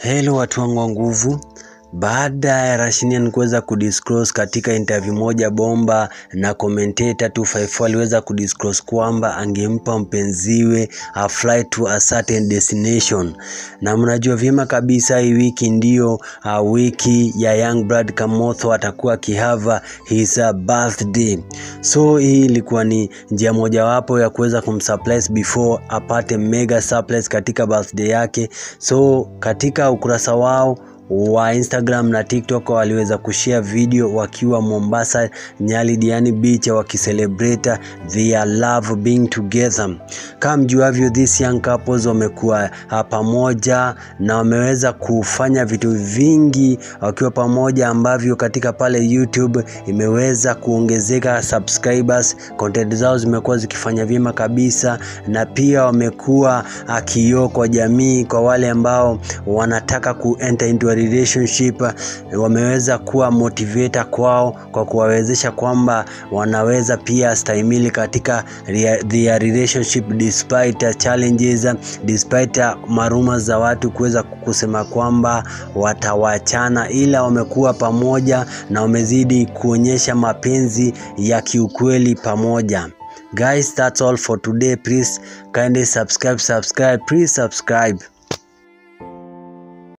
Hello watu wangu wa nguvu. Baada ya Rashinian kuweza kudisclose katika interview moja bomba na commentator 254 aliweza kudisclose kwamba angempa mpenziwe a flight to a certain destination, na mnajua vyema kabisa hii wiki ndiyo uh, wiki ya Young Brad Kamotho atakuwa akihava his uh, birthday. So hii ilikuwa ni njia mojawapo ya kuweza kumsurprise before apate mega surprise katika birthday yake. So katika ukurasa wao wa Instagram na TikTok waliweza kushare video wakiwa Mombasa Nyali Diani Beach wakicelebrate their love being together. Kama mjuavyo, these young couples wamekuwa pamoja na wameweza kufanya vitu vingi wakiwa pamoja ambavyo katika pale YouTube imeweza kuongezeka subscribers, content zao zimekuwa zikifanya vyema kabisa, na pia wamekuwa kioo kwa jamii, kwa wale ambao wanataka ku enter into relationship wameweza kuwa motivator kwao kwa kuwawezesha kwamba wanaweza pia stahimili katika their relationship despite challenges, despite maruma za watu kuweza kusema kwamba watawachana, ila wamekuwa pamoja na wamezidi kuonyesha mapenzi ya kiukweli pamoja. Guys, that's all for today. Please kindly subscribe, subscribe, please subscribe.